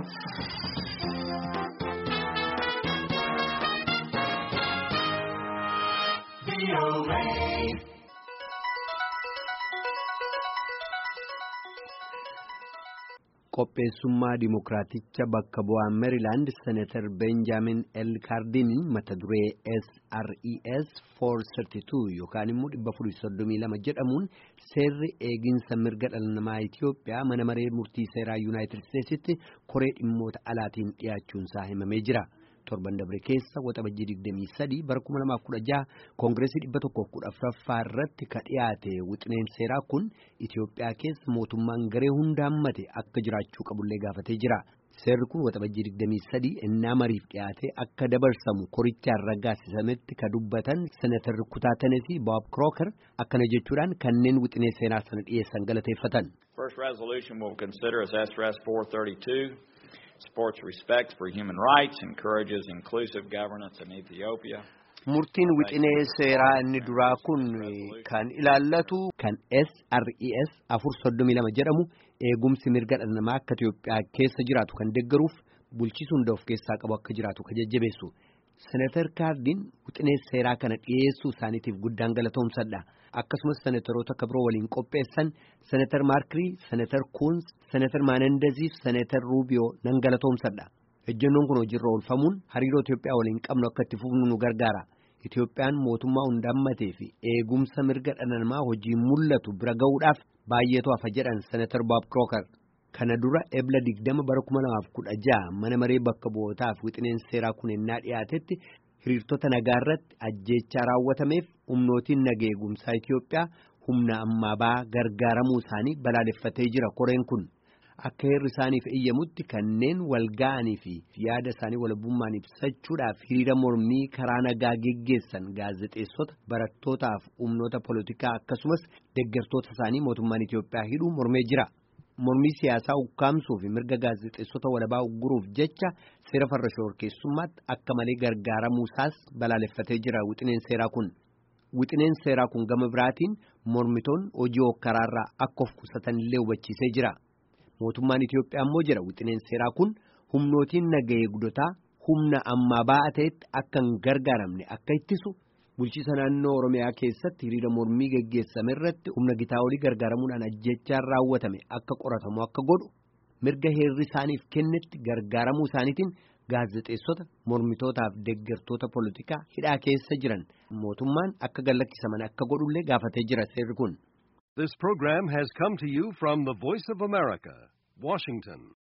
Qopheessummaa Dimookiraaticha bakka bu'aa Meerilaand Seneetar Beenjaamin L. Kaardiniin mata duree SRES 432 yookaan immoo 432 jedhamuun seerri eeginsa mirga dhala namaa Itiyoophiyaa mana maree murtii seeraa Yuunaayitid Isteetsitti koree dhimmoota alaatiin dhiyaachuunsaa himamee jira. torban dabre keessa waxabajjii 23 bara 2016 koongireesii 114ffaa irratti ka dhiyaate wixineen seeraa kun Itiyoophiyaa keessa mootummaan garee hundaammate akka jiraachuu qabullee gaafatee jira. Seerri kun waxabajjii 23 innaa mariif dhiyaate akka dabarsamu korichaan raggaasisametti ka dubbatan senatarri kutaa Tenesii Bob Crooker akkana jechuudhaan kanneen wixinee seenaa sana dhiyeessan galateeffatan. First resolution we'll consider is SRS 432. supports respect for human rights, encourages inclusive governance in Ethiopia. Murtiin wixinee seeraa inni duraa kun kan ilaallatu kan SRES afur soddomii lama jedhamu eegumsi mirga dhala namaa akka Itiyoophiyaa keessa jiraatu kan deeggaruuf bulchiinsa hunda of keessaa qabu akka jiraatu kan jajjabeessu. Senatar Kaardiin wixinee seeraa kana dhiyeessuu isaaniitiif guddaan galatoomsadha. Akkasumas senataroota kabiroo waliin qopheessan senatar Maarkirii, senatar Kuunz, senatar Maanandezii fi senatar Ruubiyoo nan galatoomsadha. Ejjennoon kun hojiirra oolfamuun hariiroo Itiyoophiyaa waliin qabnu akka itti fufnu nu gargaara. Itiyoophiyaan mootummaa hundaammatee fi eegumsa mirga dhala namaa hojii mul'atu bira ga'uudhaaf baay'eetu hafa jedhan senatar Bob Crooker. Kana dura ebla digdama bara kuma lamaaf kudha ja'a mana maree bakka bu'ootaaf wixineen seeraa kun ennaa dhiyaatetti hiriirtota nagaa irratti ajjeechaa raawwatameef humnootiin naga eegumsaa Itiyoophiyaa humna ammaa ba'aa gargaaramuu isaanii balaaleffatee jira koreen kun. Akka heerri isaaniif eeyyamutti kanneen wal ga'anii fi yaada isaanii walabummaan ibsachuudhaaf hiriira mormii karaa nagaa geggeessan gaazexeessota barattootaaf humnoota poolitikaa akkasumas deeggartoota isaanii mootummaan Itiyoophiyaa hidhuu mormee jira. Mormii siyaasaa ukkaamsuu fi mirga gaazexeessota walabaa ugguruuf jecha seera farra shororkeessummaatti akka malee gargaaramuusaas balaaleffatee jira wixineen seeraa kun. Wixineen seeraa kun gama biraatiin mormitoonni hojii hokkaraarraa akka of qusatan illee hubachiisee jira. Mootummaan Itiyoophiyaa immoo jira wixineen seeraa kun humnootiin naga eegdotaa humna ammaa ba'aa ta'etti akka hin gargaaramne akka ittisu bulchiisa naannoo Oromiyaa keessatti hiriira mormii geggeessame irratti humna gitaa olii gargaaramuudhaan ajjechaan raawwatame akka qoratamu akka godhu mirga heerri isaaniif kennetti gargaaramuu isaaniitiin gaazexeessota mormitootaaf deeggartoota poolitikaa hidhaa keessa jiran mootummaan akka gallakkisaman akka godhullee gaafatee jira seerri kun. This program has come to you from the Voice of America, Washington.